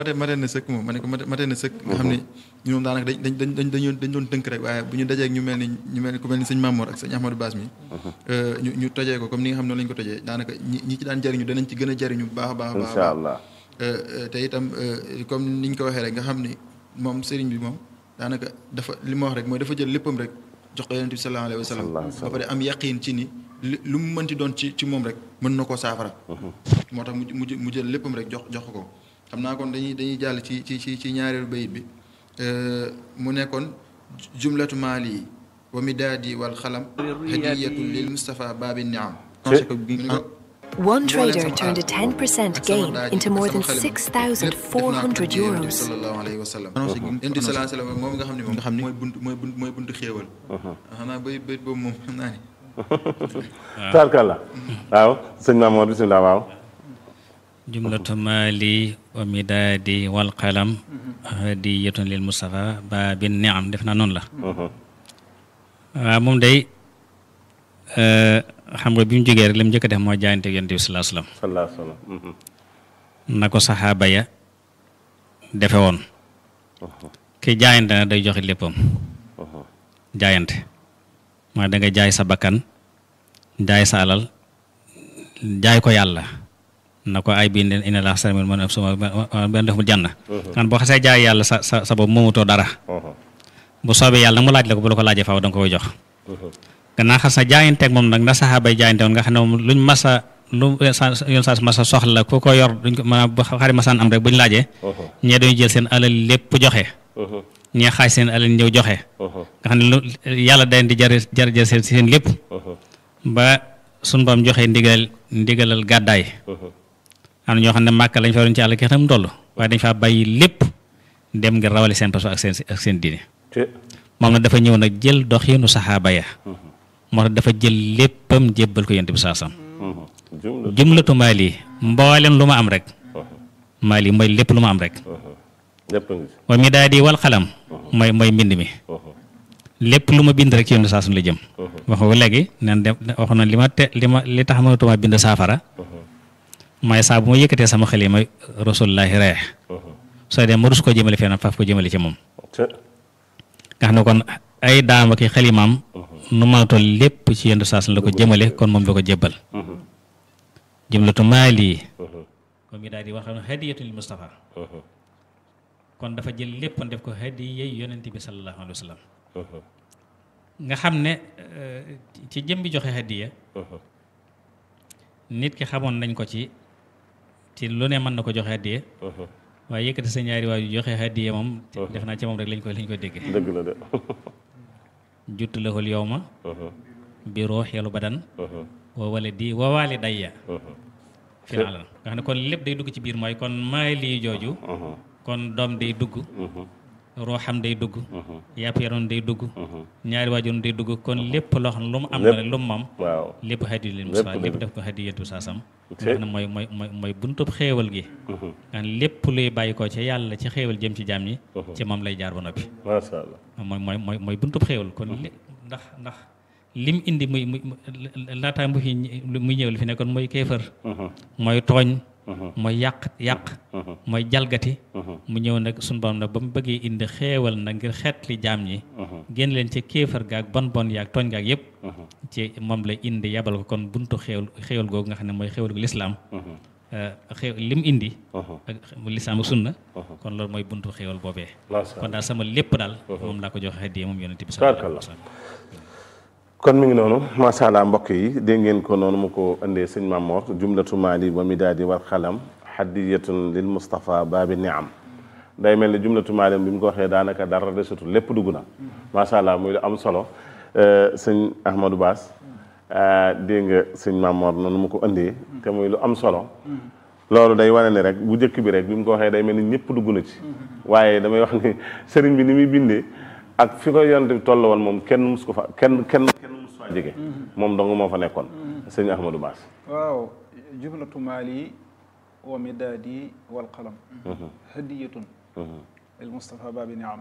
mate mate na sëkk moom ma ne ko mate mate na sëkk nga xam ne ñu moom daanaka dañ dañ dañ dañ dañ doon tënk rek waaye bu ñu dajee ak ñu mel ni ñu mel ni ku mel ni sëñ Mamour ak sëñ Ahmadou Bass mi ñu ñu tojee ko comme ni nga xam ne lañ ko tojee daanaka ñi ñi ci daan jëriñu danañ ci gën a jëriñu bu baax a baax a baax incha allah te itam comme niñ ko waxee rek nga xam ni moom sëriñ bi moom daanaka dafa li ma wax rek mooy dafa jël léppam rek jox ko yonent bi sallallahu alayhi wa sallam ba pare am yaqiin ci ni lu mu mënti doon ci ci moom rek mën na koo saafara moo tax mu mu jël léppam rek jox jox ko xam naa kon dañuy dañuy jàll ci ci ci ci ñaareelu bayit bi mu nekkoon jumlatu maali wa midaadi wal xalam hadiyatu lil Mustafa baabi niam One trader turned a 10% gain into more than 6,400 euros. sallallahu alayhi wa sallam yonent bi sallallahu alayhi wa sallam moom nga xam ne moom nga xam ne mooy buntu mooy buntu mooy buntu xéewal xam naa bay bayit boobu moom xam naa ni tarkalla waaw sëñ Mamour bisimilah waaw jumlatu maali wa midaadi wal qalam hadiyatun lil Mustafa baabi niam def naa noonu la waaw moom day xam nga bi mu jógee rek li mu njëkk a def mooy jaayante ak yonent bi salaa salaam salaa salaam na ko saxaaba ya defe woon ki jaayante na day joxe léppam jaayante mooy da nga jaay sa bakkan jaay sa alal jaay ko yàlla na ko ay bii ina la sarmin man suma benn def mu jànn kan boo xasee jaay yàlla sa sa sa boobu moomutoo dara bu soobee yàlla nag mu laaj la ko bu la ko laajee faaw da nga koy jox gannaaw xas na jaayanteeg moom nag na saxaabay jaayante woon nga xam ne moom luñ masa lu yoon saa masa soxla ku ko yor duñ ko maanaam bu xari masaan am rek buñ laajee ñee dañu jël seen alal lépp joxe ñee xaaj seen alal ñëw joxe nga xam ne lu yàlla dayn di jar jar jar seen seen lépp ba suñ bam joxe ndigal ndigalal gàddaay am na ñoo xam ne màkk lañ fa waroon ci àll ki xam toll waaye dañ faa bàyyi lépp dem ngir rawale seen paso ak seen ak seen diine moom nag dafa ñëw nag jël doxiinu saxaaba ya moo tax dafa jël léppam jébbal ko yonent bi saasam jumlatu maali mboolem lu ma am rek maali mooy lépp lu ma am rek wa mi daa di wal xalam mooy mooy mbind mi lépp lu ma bind rek ci yonent bi saasam la jëm wax nga léegi nen dem wax na li ma te li ma li tax mënatuma bind saafara mooy saa bu ma yëkkatee sama xel yi mooy rasulullahi reex soo dem ma rus koo jëmale fenn faaf ko jëmale ci moom nga xam ne kon ay daama ki xalimaam nu mënatoon lépp ci yenn saas la ko jëmale kon moom la ko jébbal jumlatu maali kon mi daal di wax ne hadiyatu lil Mustafa kon dafa jël lépp def ko hadiya yonent bi sallallahu alayhi wa sallam nga xam ne ci jëm bi joxe hadiya nit ki xamoon nañ ko ci ci lu ne mën na ko joxe hadiya waaye yëkkati sa ñaari waay yu joxe hadiya moom def naa ci moom rek lañ koy lañ koy déggee dëgg la de juttu lahul yawma bi ruuxil badan wa waladi wa walidayya fi na alal nga xam ne kon lépp day dugg ci biir mooy kon maay lii jooju kon doom day dugg ruuxam day dugg yàpp yaram day dugg ñaari waajur day dugg kon lépp loo xam ne lu mu am na lu mu moom waaw lépp hadiya lil Mustafa lépp def ko hadiyatu saasam nga xam ne mooy mooy mooy mooy buntub xéewal gi nga xam ne lépp luy bàyyi ko ci yàlla ci xéewal jëm ci jaam ñi ci moom lay jaar ba noppi macha allah mooy mooy mooy mooy buntub xéewal kon li ndax ndax lim indi muy muy laataa mu fi muy ñëw li fi nekkoon mooy kéefër mooy tooñ mooy yàq yàq mooy jalgati mu ñëw nag suñu borom nag ba mu bëggee indi xeewal nag ngir xeet li jaam ñi génn leen ci kéefër gaag bon bon yaag tooñ gaag yëpp ci moom la indi yabal ko kon buntu xéewal xéewal googu nga xam ne mooy xéewal gu lislaam xew lim indi ak lislaam ak sunna kon loolu mooy buntu xéewal boobee kon daal sama lépp daal moom laa ko joxe hadiya moom yonent bi sallallahu alayhi wa sallam kon mi ngi noonu macha allah mbokk yi dégg ngeen ko noonu mu ko indee sëñ Mamor jumlatu maali wa midaadi wal xalam hadiyatun lil Mustafa baabi niam day mel ni jumlatu maali bi mu ko waxee daanaka dara desatul lépp dugg na macha allah muy lu am solo sëñ Ahmadou Bass dégg nga sëñ Mamor noonu mu ko indee te muy lu am solo loolu day wane ni rek bu njëkk bi rek bi mu ko waxee day mel ni ñëpp dugg na ci waaye damay wax ni sëriñ bi ni muy bindee ak fi ko yonent bi toll woon moom kenn mus ko fa kenn kenn kenn mus faa jege moom dong moo fa nekkoon sëñ Ahmadou Bass waaw jumlatu maali wa midaadi wal qalam hadiyatun il Mustafa baabi niam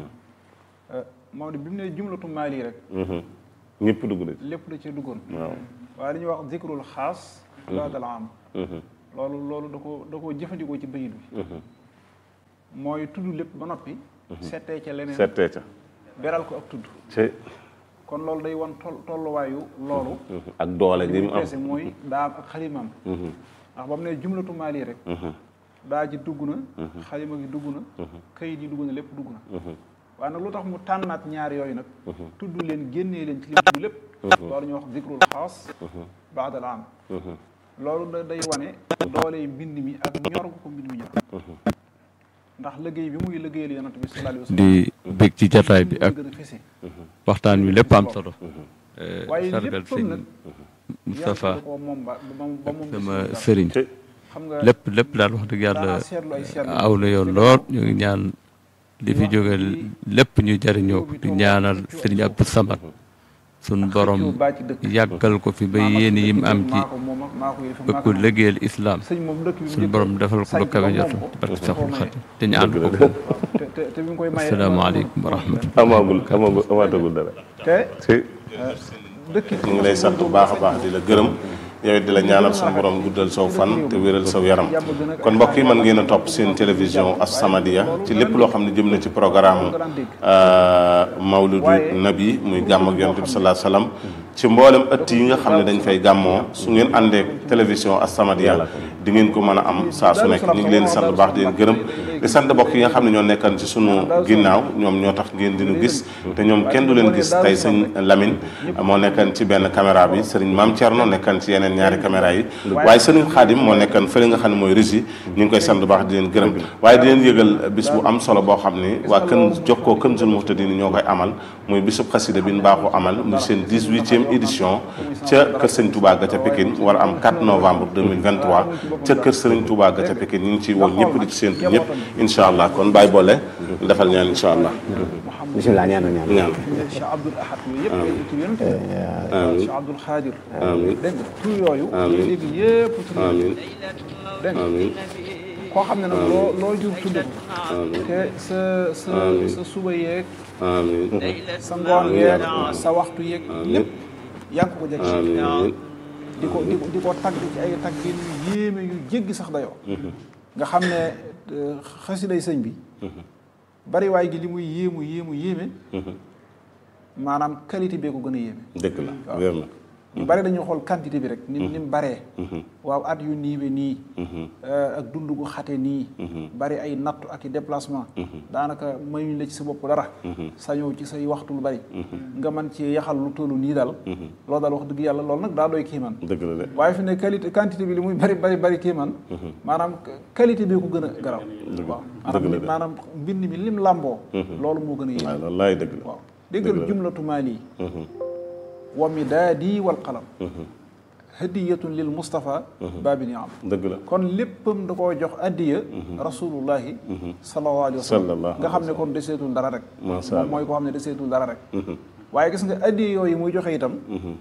Maodo bi mu ne jumlatu maali rek ñëpp dugg na ci lépp da cee duggoon waaw waaye li ñuy wax zikrul xaas baadal am loolu loolu da ko da koo jëfandikoo ci bayit bi mooy tudd lépp ba noppi settee ca leneen settee ca beral ko ak tudd ci kon loolu day wan toll tolluwaayu loolu ak doole gi li mu mu am peese mooy daam ak xalimaam ndax ba mu ne jumlatu maali rek daa ji dugg na xalima gi dugg na kayit yi dugg na lépp dugg na waaye nag lu tax mu tànnaat ñaar yooyu nag tudd leen génnee leen ci li dugg lépp loolu ñuy wax zikrul xaas baadal am loolu da day wane doole mbind mi ak ñor gu ko mbind mi ñor ndax liggéey bi muy liggéeyal yonent bi sallallahu alayhi wa sallam di bég ci jataay bi ak gën a fese waxtaan wi lépp am solo waaye sargal léppam sëñ nag Moustapha yàlla ko moom ba ba ba moom sama gisul dara. sëriñ ci xam nga lépp lépp daal wax dëgg yàlla daanaa seetlu ay seetlu aw na yoon lool ñu ngi ñaan li fi jóge lépp ñu jariñoo ko di ñaanal sëriñ Abdou Samad sun borom baa ci dëkk yàggal ko fi ba yéen yim am ci maa ko moom ak maa ko yëf bëgg ko liggéeyal islam sëñ moom dëkk bi mu suñu njëkk borom defal ko lu sañ kawe ba jotu moom ko, barke da Seexul koo maye. Xadim te ñu ànd ko te te te bi mu koy maye asalaamaaleykum wa rahmatullah amagul amagul amaatagul dara te ci dëkk ñu ngi lay sant bu baax a baax di la gërëm yow it di la ñaanal suñu borom guddal saw fan te wéral saw yaram kon mbokk yi mën ngeen a topp seen télévision As-Samadiyya ci lépp loo xam ne jëm na ci programme mawlidu nabi muy gàmm ak yonent bi sallallahu alayhi wasallam ci mboolem ëtt yi nga xam ne dañ fay gàmmoo su ngeen àndee télévision As-Samadiyya di ngeen ko mën a am saa su nekk ñu ngi leen di sant bu baax di leen gërëm di sant mbokk yi nga xam ne ñoo nekkan ci sunu ginnaaw ñoom ñoo tax ngeen dinu gis te ñoom kenn du leen gis tey sëñ Lamine moo nekkan ci benn caméra bi sëriñ Maam Thierno nekkan ci yeneen ñaari caméra yi waaye sëriñ Xaadim moo nekkan fële nga xam ne mooy régie ñu ngi koy sant bu baax di leen gërëm waaye di leen yëgal bis bu am solo boo xam ni waa kën jokkoo kën sul muhtadin ñoo koy amal muy bisub xasida bi ñu baaxoo amal muy seen 18e édition ca kër sëñ Touba ga ca Pikine war a am 4 novembre 2023 ca kër sëriñ Touba ga ca Pikine ñu ngi ciy woo ñëpp di ci séentu ñëpp incha allah kon bàyyi boole defal ñaan incha allah bisimilah ñaanal ñaan ñaan Cheikh Abdoul Ahad yooyu yëpp ay tur yonent bi amiin Cheikh Abdoul Khadir amiin dégg nga tur yooyu Amiin. léegi yëpp tur amiin dégg nga amiin koo xam ne nag loo loo jur tudd ko te sa sa Amiin. sa suba yeeg amiin sa ngoon yeeg sa waxtu yeeg lépp yaa ngi ko ko jeg amiin di ko di ko di ko tagg ci ay tagg yu yéeme yu jéggi sax dayoo nga xam ne euh, xasiday sëñ bi bari waay gi li muy yéemu yéemu yéeme maanaam qualité bee ko gën a yéeme dëgg la wér na ñu bari dañuy xool quantité bi rek ni ni mu baree waaw at yu niiwe nii euh, ak dund gu xate nii bari ay nattu ak i déplacement daanaka mayuñ la ci sa bopp dara sañoo ci say waxtu lu bari nga mën ci yaxal lu tollu nii daal loolu daal wax dëgg yàlla loolu nag daa doy kiiman dëgg la de waaye fi ne qualité quantité bi li muy bari bari bari kiiman maanaam qualité bi ko gën a garaw waaw dëgg la maanaam de. maanaam mbind mi lim làmboo loolu moo gën a yéeme waaw loolu laay dëgg la waaw déggal jumlatu maali wa midaadi wal qalam hadiyatun lil Mustafa baabi niam dëgg la kon léppam da koo jox addiya rasulullahi sallallahu alayhi wa sallam Sallallahu nga xam ne kon deseetul dara rek Masha moom mooy koo xam ne deseetul dara rek waaye gis nga addiya yooyu muy joxe itam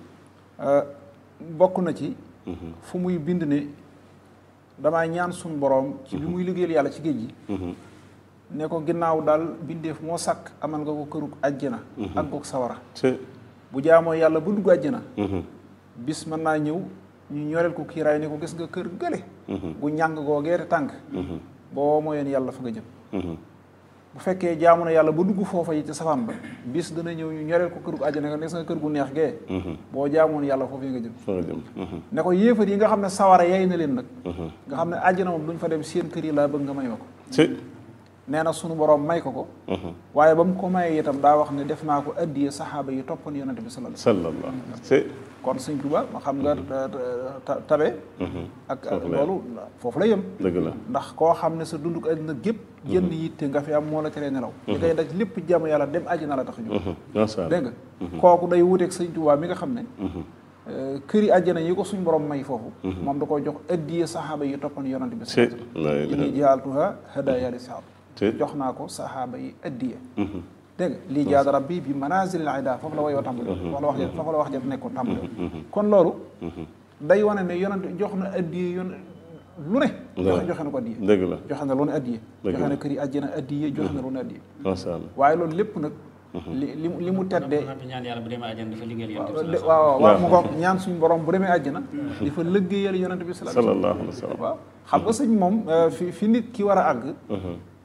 bokk na ci fu muy bind ne damaa ñaan suñ boroom ci bi muy liggéeyal yàlla ci géej gi ne ko ginnaaw daal bindeef moo sàkk amal nga ko kërug àjjana ak goog sawara ci bu jaamoo yàlla ba dugg àjjana bis mën naa ñëw ñu ñoreel ko kiiraay ne ko gis nga kër gële gu ñàng googee te tànk boo mooyoon yàlla fa nga jëm bu fekkee jaamu na yàlla ba dugg foofa yi ci safaan ba bis dana ñëw ñu ñoreel ko kër gu àjjana nga gis nga kër gu neex gee boo jaamoon yàlla foofu yi nga jëm fa nga jëm ne ko yéefar yi nga xam ne sawara yey na leen nag nga xam ne àjjana moom duñ fa dem seen kër yi laa bëgg nga may ma ko ci nee na sunu borom may ko ko waaye ba mu ko mayee itam daa wax ne def naa ko addiye saxaaba yi toppoon yonente bi sallallahu alayhi sallallahu ci kon sëñ Tuba ma xam nga ta- tabe ak ak loolu foofu la yem dëgg la ndax koo xam ne sa dunduk àddina gépp jënn yitte nga fi am moo la teree nelaw li ngay daj lépp jàmm yàlla dem àjjana la tax a jóg macha allah dégg nga kooku day wuteeg sëñ Tuba mi nga xam ne këri àjjana yi ko suñ borom may foofu moom da koy jox addiye saxaaba yi toppoon yonente bi ci sallallahu la alayhi wasallam inni jaaltuha hadaya li saxaaba ci jox naa ko saxaaba yi addiye dégg nga lii jaada rabbi bi manazilil ida foofu la wayoo tàmbale foofu la wax ja foofu la wax ja nekkoon tàmbale kon loolu day wane ne yonent jox na addiye yon lu ne joxe joxe na ko addiye dëgg la joxe na lu ne addiye Dëgg joxe na la. kër yi àjjana addiye joxe na lu ne addiye macha allah waaye loolu lépp nag li li mu li mu teddee ñaan yàlla bu demee àjjana dafa liggéeyal yonent bi de- waaw waaw mu ngoog ñaan suñu borom bu demee àjjana di fa lëggéeyal yonent bi sallallahu alayhi sallallahu alayhi wa sallam wasallam waaw xam nga sëñ moom euh, fi fi nit ki war a àgg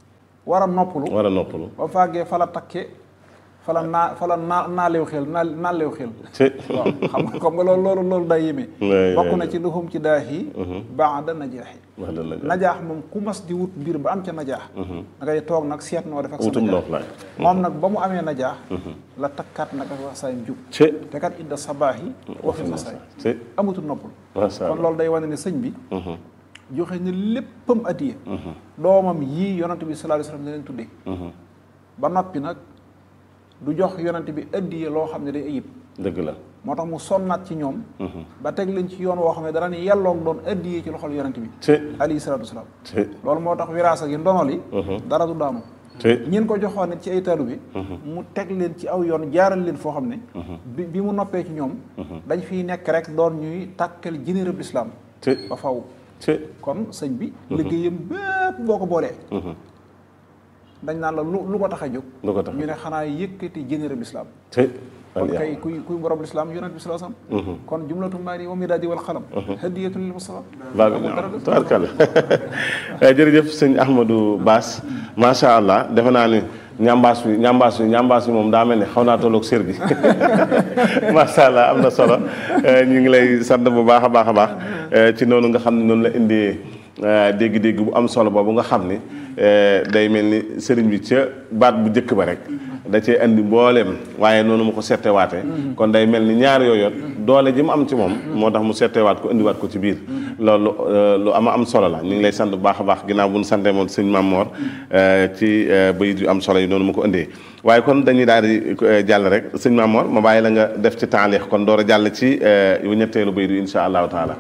war a noppalu war a noppalu ba fàggee fa la takke fa la naa fa la naa naaleew xel naa naaleew xel ci waaw xam nga comme nga loolu loolu loolu day yéeme Ouais, bokk ouais, na ci luxum ci daax yi baada najaax yi wax dëgg la najaax moom ku mas di wut mbir ba am ca najaax da ngay toog nag seet noo def ak sa wutum najaax ndox laay moom nag ba mu amee najaax la takkaat nag ak wax saayam jub ci te kat idda sabaax yi waxi sa saay ci amatul noppul macha kon allah loolu day wane ne sëñ bi joxe na léppam addiye doomam yii yonante bi sallallahu alayhi wasallam ne leen tuddee ba noppi nag du jox yonante bi addiye loo xam ne day ayib dëgg la moo tax mu sonnaat ci ñoom ba teg leen ci yoon woo xam ne dara ni yelloog doon addiyee ci loxol yonante bi ci alayhi salaatu wasalaam ci loolu moo tax wiraasa gi ndonol yi dara du daanu ci ñin ko joxoon ne ci ay taalu bi mu teg leen ci aw yoon jaaral leen foo xam ne bi bi mu noppee ci ñoom dañ fiy nekk rek doon ñuy tàkkal jinérab lislaam ci ba faw ci kon sëñ bi liggéeyam bépp boo ko boolee dañ naan la lu lu ko tax a jóg lu ko tax a ñu ne xanaa yëkkati jinérab lislaam ci kon kay kuy kuy borom lislaam yonent bi sallallahu alayhi wasallam kon jumlatu maani wa midaadi wal xalam hadiyatun lil mustafa baabi ñaaw tubaarkalla jërëjëf sëñ Ahmadou Bass macha allah defe naa ni ñambaas bi ñambaas bi ñambaas bi moom daa mel ni xaw naa tolloog sér gi macha allah am na solo ñu ngi lay sant bu baax a baax a baax ci noonu nga xam ne noonu la indee dégg-dégg bu am solo boobu nga xam ni day mel ni sëriñ bi ca baat bu njëkk ba rek da cee andi mbooleem waaye noonu mu ko settewaate kon day mel ni ñaar yooyu doole ji mu am ci moom moo tax mu settewaat ko indiwaat ko ci biir loolu lu ama am solo la ñu ngi lay sant bu baax a baax ginnaaw bu ñu santee moom sëñ Mame Mor ci bayit yu am solo yi noonu mu ko indee waaye kon dañuy daal di jàll rek sëñ Mame Mor ma bàyyi la nga def ci taalix kon door a jàll ci yu ñetteelu bayit yu insha allahu taala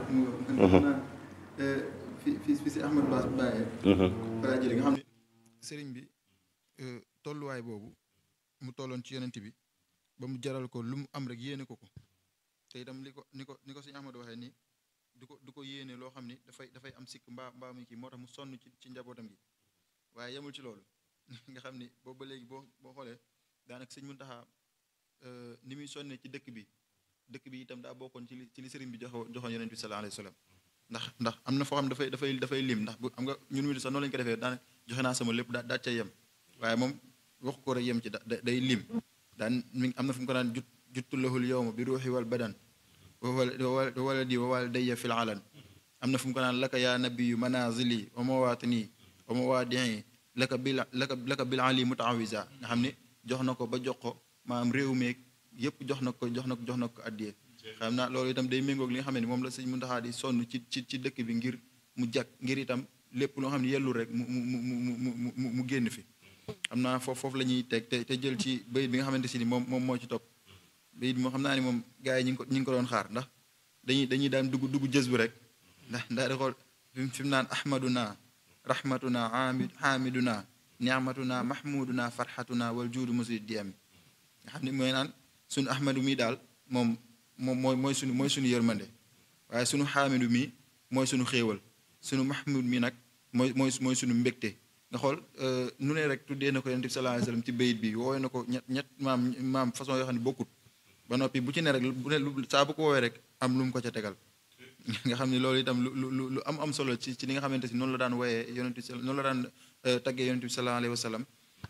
fi fi fi si Ahmadou Bass bàyyee balaa jële nga xam ne sëriñ bi tolluwaay boobu mu tolloon ci yonent bi ba mu jaral ko lu mu am rek yéene ko ko te itam li ko ni ko ni ko sëñ Ahmadou waxee nii du ko du ko yéene loo xam ni dafay dafay am sikk mbaa mbaa muy kii moo tax mu sonn ci ci njabootam gi waaye yemul ci loolu nga xam ni boobu ba léegi boo boo xoolee daanaka sëñ Muntaxa ni muy sonnee ci dëkk bi dëkk bi itam daa bokkoon ci li ci li sëriñ bi joxo joxoon yonent bi sallallahu alayhi wa sallam ndax ndax am na foo xam dafay dafay dafay lim ndax bu am nga ñun mi sax noonu lañu ko defee daan joxe naa sama lépp daa daa ca yem waaye moom waxu ko rek yem ci da day lim daan mi am na fu mu ko daan jut juttulahul yowma bi ruuxi wal badan wa waladi wa walidayya fil alan am na fu mu ko naan laka yaa nabiyu manazili wa mawatini wa mawadii laka bil laka laka bil ali mutaawisa nga xam ne jox na ko ba jox ko maanaam réew meeg yëpp jox na ko jox na ko jox na ko addiyee xam naa loolu itam day méngoog li nga xam ne moom la sëñ Muntaxa di sonn ci ci ci dëkk bi ngir mu jag ngir itam lépp loo xam ne yellul rek mu mu mu mu mu mu génn fi xam naa foofu foofu la ñuy teg te te jël ci bayit bi nga xamante si ni moom moom moo ci topp bayit bi moo xam naa ni moom gars yi ñi ngi ko ñi ngi ko doon xaar ndax dañuy dañuy daan dugg dugg jës bu rek ndax ndax di xool fi mu naan ahmaduna rahmatuna amid hamiduna niamatuna mahmuduna farhatuna wal juudu musid di ami nga xam ne mooy naan suñu ahmadu mi daal moom moom mooy mooy suñu mooy suñu yërmande waaye suñu xaamidu mi mooy suñu xéewal suñu mahmud mi nag mooy mooy mooy suñu mbégte nga xool nu ne rek tuddee na ko yonent bi sallallahu alayhi wasallam ci bayit bi woowee na ko ñett ñett maam maam façon yoo xam ne bokkut ba noppi bu ci ne rek bu ne saa bu ko woowee rek am lu mu ko ca tegal nga xam ne loolu itam lu lu lu am am solo ci ci li nga xamante si noonu la daan wooyee yonent bi noonu la daan taggee yonent bi sallallahu alayhi wasallam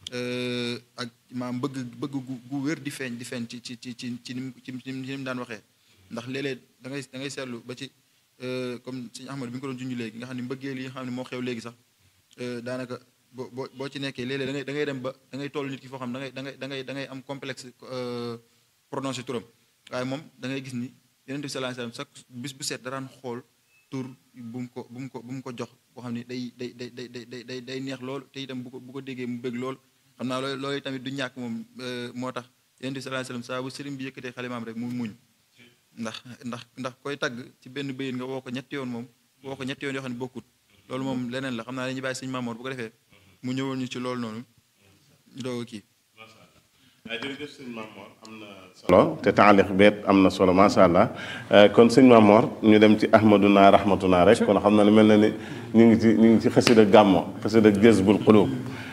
ak maam bëgg bëgg gu gu wér di feeñ di feeñ ci ci ci ci ci ci ci ni mu daan waxee ndax léeg-léeg da ngay da ngay seetlu ba ci comme sëñ Ahmad bi nga ko doon junj léegi nga xam ne mbëggeel yi nga xam ne moo xew léegi sax daanaka boo boo boo ci nekkee léeg-léeg da ngay da ngay dem ba da ngay toll nit ki foo xam da ngay da ngay da ngay da ngay am complexe prononcé turam waaye moom da ngay gis ni yonent bi sallallahu alayhi wasallam chaque bis bu seet daraan xool tur bu mu ko bu mu ko bu mu ko jox boo xam ne day day day day day day day neex lool te itam bu ko bu ko déggee mu bëgg lool xam naa loolu loolu tamit du ñàkk moom moo tax yonent bi sallallahu alayhi wasallam saa bu sëriñ bi yëkkatee xalimaam rek mu muñ ndax ndax ndax koy tagg ci benn bëyin nga woo ko ñetti yoon moom woo ko ñetti yoon yoo xam ne bokkut loolu moom leneen la xam naa dañuy bàyyi sëñ Mamoor bu ko defee mu ñëwoon ñu ci loolu noonu ñu doog a kii jërëjëf sëñ Mamor am na solo te taalix beet am na solo macha allah kon sëñ Mamor ñu dem ci ahmaduna rahmatuna rek kon xam na ne mel na ni ñu ngi ci ñu ngi ci xasida gàmmo xasida jazbul qulub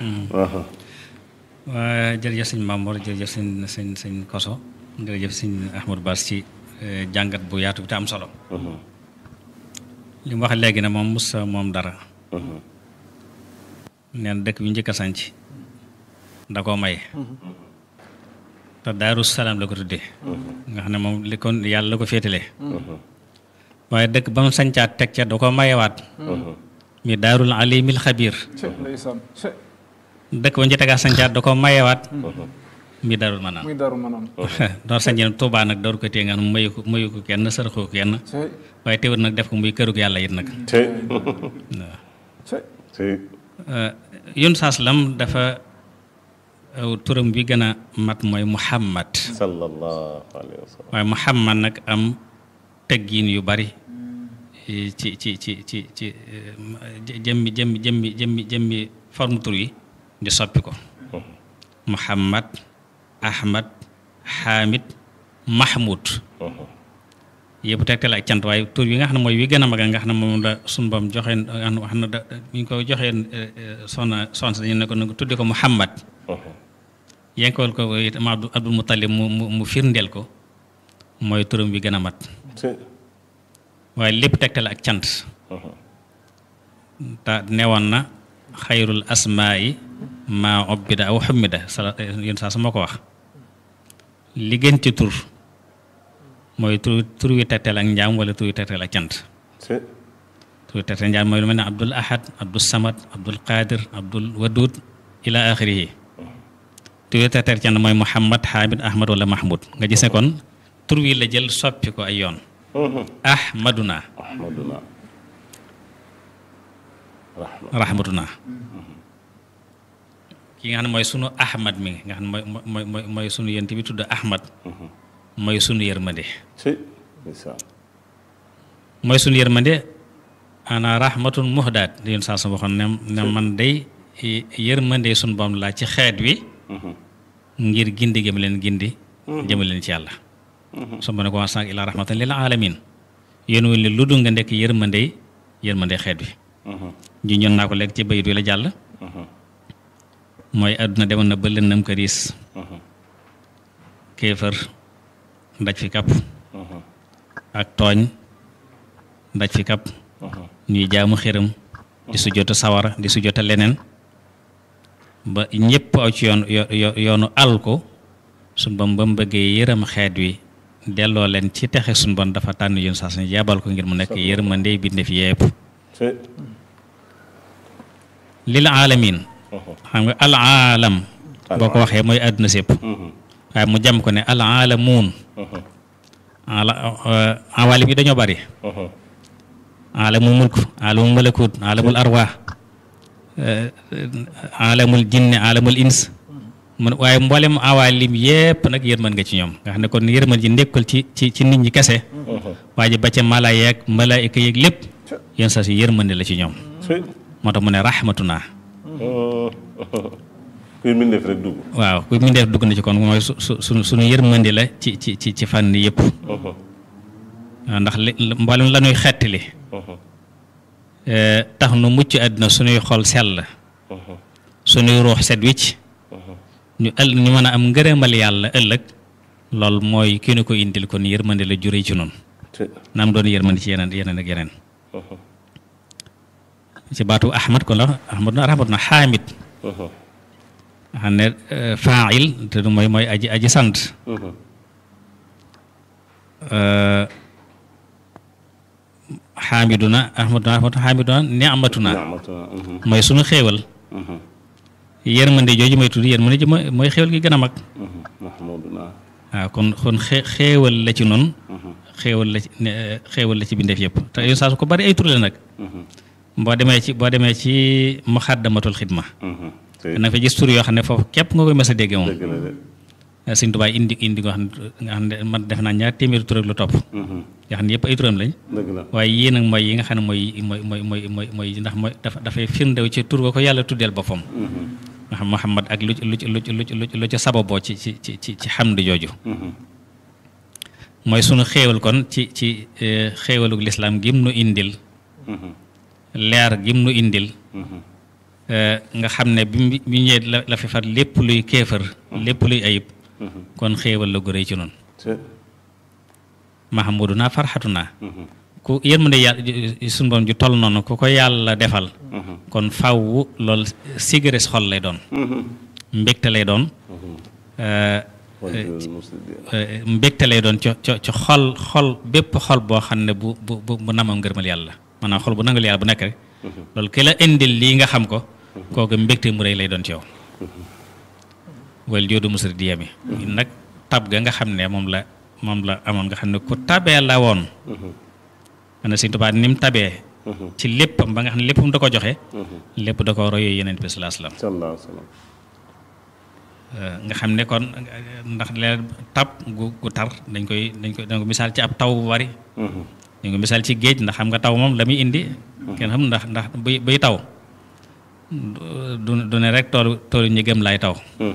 waa jërëjëf sëñ Mamor jërëjëf sëñ sëñ sëñ Koso jërëjëf sëñ Ahmadou Bass ci jàngat bu yaatu bi te am solo li mu wax léegi ne moom musa moom dara neen dëkk bi njëkk a sanc da koo may te daaru salaam la ko tuddee nga xam ne moom li kon yàlla la ko féetalee waaye dëkk ba mu sancaat teg ca da ko mayewaat mi daarul alimil xabiir ndeysaan dëkk ba ñu tegaat sancaat da ko mayewaat mi daarul manaan muy daru manaan door sañ Tuubaa nag door ko téye nga xam ne mayu ko mayu ko kenn saraxu ko kenn waaye teewul nag def ko muy kërug yàlla it nag tey waaw tey yun saas lam dafa aw turam bi gën a mat mooy Muhammad sallallahu alayhi wa sallam waaye Muhammad nag am teggiin yu bari ci ci ci ci ci jëmmi jëmmi jëmmi jëmmi jëmmi forme tur yi di soppi ko Muhammad Ahmad Hamid Mahmoud yëpp tegtal ak cant waaye tur yi nga xam ne mooy wi gën a mag nga xam ne moom la sunu bam joxe wax na da ñu ko joxee soxna soxna si dañu ne ko ne ko tudde ko Muhammad yenkewal ko itam Abdul Abdul Muttalib mu mu mu firndeel ko mooy turam bi gën a mat tey waaye lépp tegtal ak cant te newoon na xayrul asmaa'i maa obbida aw xummida sa yéen saa su ma ko wax li gën ci tur mooy tur tur wi tegtal ak njaam wala tur wi tegtal ak cant tey tur wi tegtal njaam mooy lu mel ne abdul ahad abdul samad abdul qadir abdul wadud ila axirihi tur wi tegtal cant mooy muhammad hamid ahmad wala mahmud nga gis ne kon tur wi la jël soppi ko ay yoon ahmaduna ahmaduna rahma rahmatuna ki nga xam ne mooy sunu ahmad mi nga xam ne mooy mooy mooy mooy sunu yent bi tudd ahmad mooy sunu yërmande tey ndeysaan mooy sunu yërmande ana rahmatun muhdaat li yéen saa su waxoon ne ne man day yërmande sunu boom laa ci xeet wi ngir gindi gëm leen gindi jëme leen ci yàlla su ma ne ko wasaak ila rahmatan lil alamin yéen wul ni lu dul nga nekk yërmande yërmande xeet wi ji ñoon naa ko léegi ci bayit wi la jàll mooy àdduna demoon na ba lëndëm këriis kéefër ndaj fi kap ak tooñ ndaj fi kap ñuy jaamu xiram di su jota sawara di su jota leneen ba ñëpp aw ci yoon yo- yoonu al ko suñ bam ba mu bëggee yërëm xeet wi delloo leen ci texe suñ bon dafa tànn yoon saa suñu jabal ko ngir mu nekk yërmande bindéef yépp tey lil aalamin xam nga al aalam boo ko waxee mooy àdduna sépp waaye mu jam ko ne al aalamuun ala awalim yi dañoo bari alamul mulk alamul malakut alamul arwaax alamul jinne alamul ins mun waaye mboolem awalim yépp nag yërmën nga ci ñoom nga xam ne kon yërmën ji nekkul ci ci ci nit ñi kese waa ji ba ca mala yeeg malaayika yeeg lépp yéen saa si yërmande la ci ñoom tey moo tax mu ne rahmatuna kuy mbindeef rek dugg waaw ku mu def dugg na ci kon mooy su su su suñu yërmande la ci ci ci ci fànn yëpp waaw ndax li mboolem la ñuy xettali tax nu mucc àddina suñuy xol sell suñuy ruux set wicc ñu ëll ñu mën a am ngërëmal yàlla ëllëg loolu mooy ki nu ko indil kon yërmande la juree ci noonu tey naam doon yërmande ci yeneen yeneen ak yeneen ci baatu ahmad kon la ahmad na rahmat na xaamid xam ne fail te du mooy mooy aji aji sant xaamiduna ahmaduna ahmadu xaamiduna ni'matuna ni'matuna mooy sunu xéewal yërmande jooju mooy tudd yërmande ji mooy mooy xéewal gi gën a mag mahmuduna waaw kon kon xee xéewal la ci noonu xéewal la ci ne xéewal la ci bindeef yëpp te yow saa su ko bari ay tur la nag boo demee ci boo demee ci muxaddamatul xidma tey na nga fa gis tur yoo xam ne foofu képp nga koy mës a dégg moom dëgg la de Sëñ Tuubaa indi indi nga xam ne nga xam ne man def naa ñaar téeméeri tur ak lu topp nga xam ne yëpp ay turam lañ dëgg la waaye yii nag mooy yi nga xam ne mooy mooy mooy mooy mooy mooy ndax mooy dafa dafay firndew ci tur ba ko yàlla tuddeel boppam nga xam Muhammad ak lu ci lu ci lu ci lu ci lu ci lu ci sababoo ci ci ci ci ci xamd jooju mooy sunu xéewal kon ci ci eh, xéewalug lislaam gim nu indil leer gim nu indil eh, nga xam ne bi mu bi ñëwee la la fi far lépp luy kéefër lépp luy ayib kon xéewal la gu rëy ci noonu tey mahamuduna farxatuna ku yërmande yàlla suñu borom ju toll noonu ku ko yàlla defal kon faww loolu sigare xol lay doon mbégte lay doon mbégte lay doon ci ci xol xol bépp xol boo xam ne bu bu bu namam ngërmal yàlla maanaam xol bu nangal yàlla bu nekk rek loolu ki la indil lii nga xam ko kooku mbégte mu rëy lay doon ci yow wal joodu musri di yemi nag tab ga nga xam ne moom la moom la amoon nga xam ne ku tabee la woon man na Sëñ Tuubaa ni mu tabee ci léppam ba nga xam ne léppam da ko joxe lépp da ko royee yeneen bi sallallahu alayhi wasallam nga xam ne kon ndax leen tab gu gu tar dañ koy dañ koy dañ ko misaal ci ab taw bu bari dañ ko misaal ci géej ndax xam nga taw moom la muy indi kenn xam ndax ndax buy buy taw du du ne rek toolu toolu ñi gëm laay taw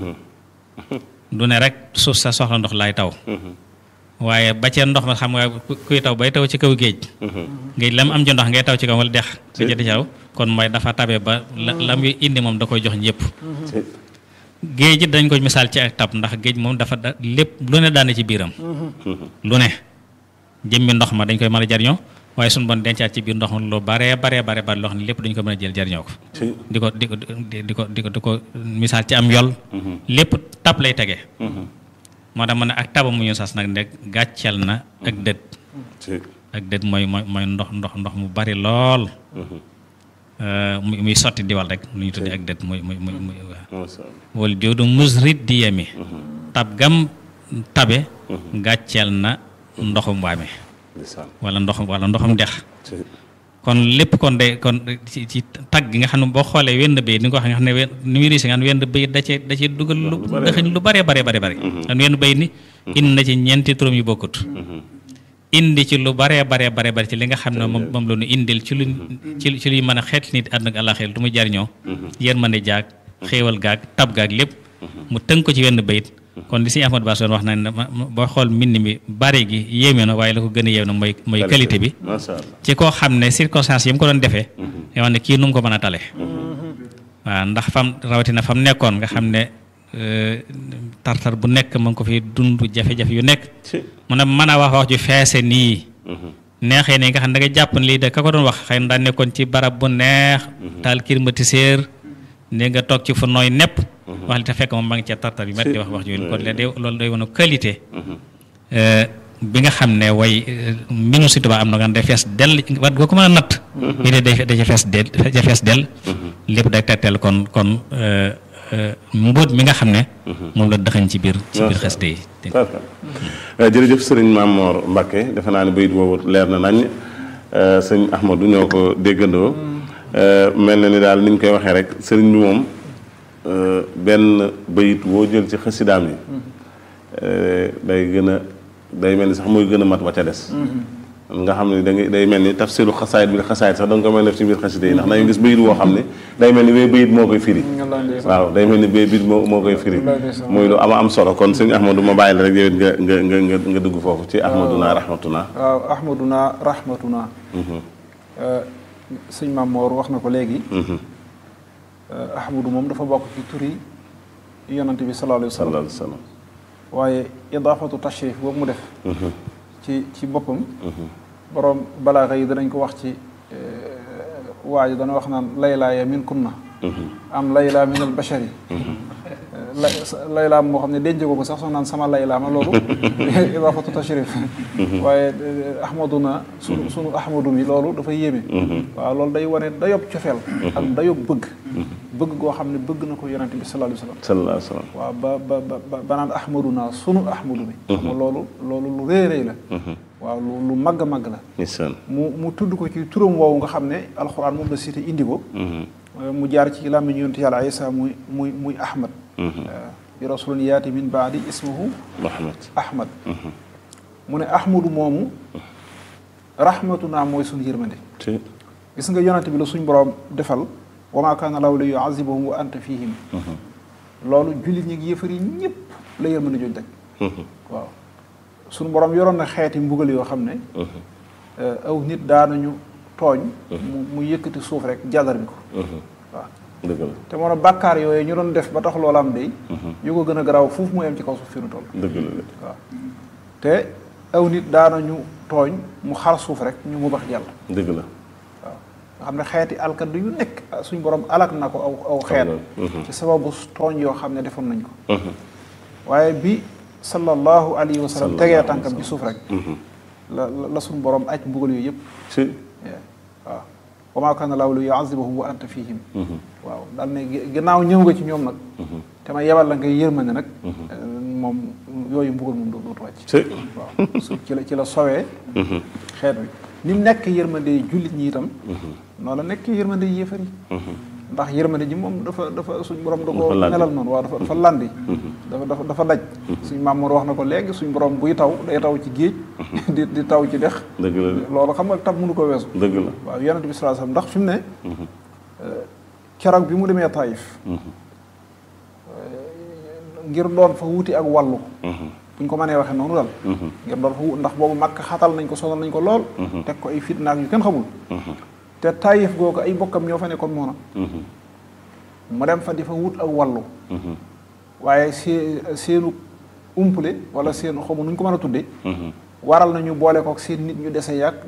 du ne rek suuf sa soxla ndox laay taw waaye ba cee ndox ma xam nga kuy taw bay taw ci kaw géej géej la mu am ci ndox ngay taw ci kaw wala dex nga jëti caw kon mooy dafa tabe ba la la muy indi moom da koy jox ñëpp géej it dañ ko misaal ci ak tab ndax géej moom dafa da lépp lu ne daane ci biiram lu ne jëmmi ndox ma dañ koy mën a jariñoo waaye suñu bon dencaat ci biir ndox ma lu baree baree bare bare loo xam ne lépp dañu ko mën a jël jariñoo ko di ko di ko di ko di ko di ko misaal ci am yol lépp tab lay tege moo tax ma ne ak taba mu ñu sas nag nekk gàcceel na ak dët ak dët mooy mooy mooy ndox ndox ndox mu bari lool muy muy sotti diwal rek lu ñu tuddee ak dët muy muy muy muy wala joodu musrit di yemi tab gam tabe gàcceel na ndoxum waame wala ndoxum wala ndoxum dex kon lépp kon de kon ci ci tag gi nga xam ne boo xoolee wenn bay ni nga ko waxee nga xam ne wenn ni muy riisi nga xam ne wenn bay da cee da cee dugal lu dëxëñ lu bare bare bare bare xam wenn bay ni indi na ci ñeenti turam yu bokkut indi ci lu bare bare bare bare ci li nga xam ne moom moom la ñu indil ci lu ci ci luy mën a xeet nit àdduna ak àllaaxira lu muy jariñoo yërmande jaag xéewal gaag tab gaag lépp mu tënk ko ci wenn bayit kon li si Ahmad Bass doon wax na ne boo xool mbind mi bare gi yéeme na waaye la ko gën a yéeme na mooy mooy qualité bi ci koo xam ne circonstance yi mu ko doon defee yoo xam ne kii nu mu ko mën a tale waaw ndax fam rawatina fam nekkoon nga xam ne tartar bu nekk mu ngi ko fi dund jafe-jafe yu nekk mu ne mën a wax wax ju feese nii neexee nii nga xam ne da nga jàpp ne lii de ka ko doon wax xëy na daa nekkoon ci barab bu neex taal climatiseur ne nga toog ci fu nooy nepp wax li te fekk moom ma ngi ca tartar yu metti wax wax jooju kon le loolu day wane qualité bi nga xam ne way mbinu si tubaab am na nga day fees dell wat goo ko mën a natt bi de day da ca fees del da ca fees dell lépp day tegtal kon kon mbóot mi nga xam ne moom la dëxañ ci biir ci biir xeste yi jërëjëf sëriñ Mamor Mbacke defe naa ne bayit boobu leer na nañ sëñ Ahmadou ñoo ko déggandoo mel na ni daal ni ñu koy waxee rek sëriñ bi moom benn bayit woo jël ci xasidaam yi day gën a day mel ni sax muy gën a mat ba ca des nga xam ne da ngay day mel ni tafsiru xasaayit bi xasaayit sax da nga ko mel def ci biir xasida yi ndax dañuy gis bayit woo xam ne day mel ni bee bayit moo koy firi waaw day mel ni bee bayit moo moo koy firi muy lu ama am solo kon sëñ Ahmadou ma bàyyi la rek yow it nga nga nga nga dugg foofu ci ahmaduna rahmatuna waaw ahmaduna rahmatuna sëñ Mamoor wax na ko léegi ahmadu moom dafa bokk ci turi yonante bi sallallahu alayhi wa sallam waaye idaafatu tashrif boobu mu def ci ci boppam borom balaaxa yi danañ ko wax ci waa ji dana wax naan laylaaya min kunna am laylaa min al bashari laylaam moo xam ne denc ko ko sax soo naan sama laylaama loolu idaafatu tashrif waaye ahmaduna sunu sunu ahmadu mi loolu dafa yéeme waaw loolu day wane dayob cofeel ak dayob bëgg bëgg goo xam ne bëgg na ko yonente bi sallallahu alayhi wa sallallahu alayhi wa sallam waaw ba ba ba ba naan ahmaduna sunu ahmadu mi xam nga loolu loolu lu rëy rëy la waaw lu lu màgg a màgg la mu mu tudd ko ci turam woowu nga xam ne alxuraan moom la cité indi ko mu jaar ci làmmiñ yonent yàlla Isa muy muy muy ahmad bi rasulun yaati min baadi ismuhu ahmad ahmad mu ne ahmadu moomu rahmatuna mooy suñu yërmande gis nga yonent bi la suñ borom defal wa maa kaana llaahu li yu'azzibahum wa anta fihim loolu jullit ñi ngi yëfar yi ñëpp la yërmande jooju daj waaw suñu borom yoroon na xeeti mbugal yoo xam ne aw nit daanañu tooñ mu mu yëkkati suuf rek jàllar bi ko waaw dëgg la te moo bàkkaar yooyu ñu doon def ba tax loola am day yu ko gën a garaaw foofu mooy am ci kaw suuf fi nu toll dëgg la waaw te aw nit daanañu tooñ mu xar suuf rek ñu mu bax jàll dëgg la waaw nga xam ne xeeti alkadu yu nekk suñ borom alak na ko aw aw xeet ci sababu tooñ yoo xam ne defoon nañ ko waaye bi sallallahu alayhi wa sallam tegee tànkam ci suuf rek la la suñ borom aj mbugal yooyu yëpp si waaw wa maa kaana laahu li yu'azzibahum wa anta fihim waaw daal ne ginnaaw ñëw nga ci ñoom nag te ma yebal la ngay yërmande nag moom yooyu mbugal moom dootu wàcc si waaw su ci la ci la sowee xeet wi ni mu nekk yërmande jullit ñi itam noonu la nekk yërmande yéefar yi ndax yërmande ji moom dafa dafa suñ borom da ko Dafa landi. melal noonu waaw dafa dafa landi dafa dafa dafa daj suñ maam Mor wax na ko léegi suñ borom buy taw day taw ci géej di di taw ci dex dëgg la de loolu xam nga tab mënu ko weesu dëgg la waaw yonent bi sallallahu alayhi wasallam ndax fi mu ne keroog bi mu demee Taïf ngir doon fa wuti ak wàllu buñ ko mënee waxee noonu daal ngir doon fa wut ndax boobu màkk xatal nañ ko sonal nañ ko lool teg ko ay fitnaak yu kenn xamul te Taïf googu ay bokkam ñoo fa nekkoon moona mu dem fa di fa wut ak wàllu waaye see seenu umpule wala seen xamu nuñ ko mën a tudde waral nañu boole kook seen nit ñu dese yàgg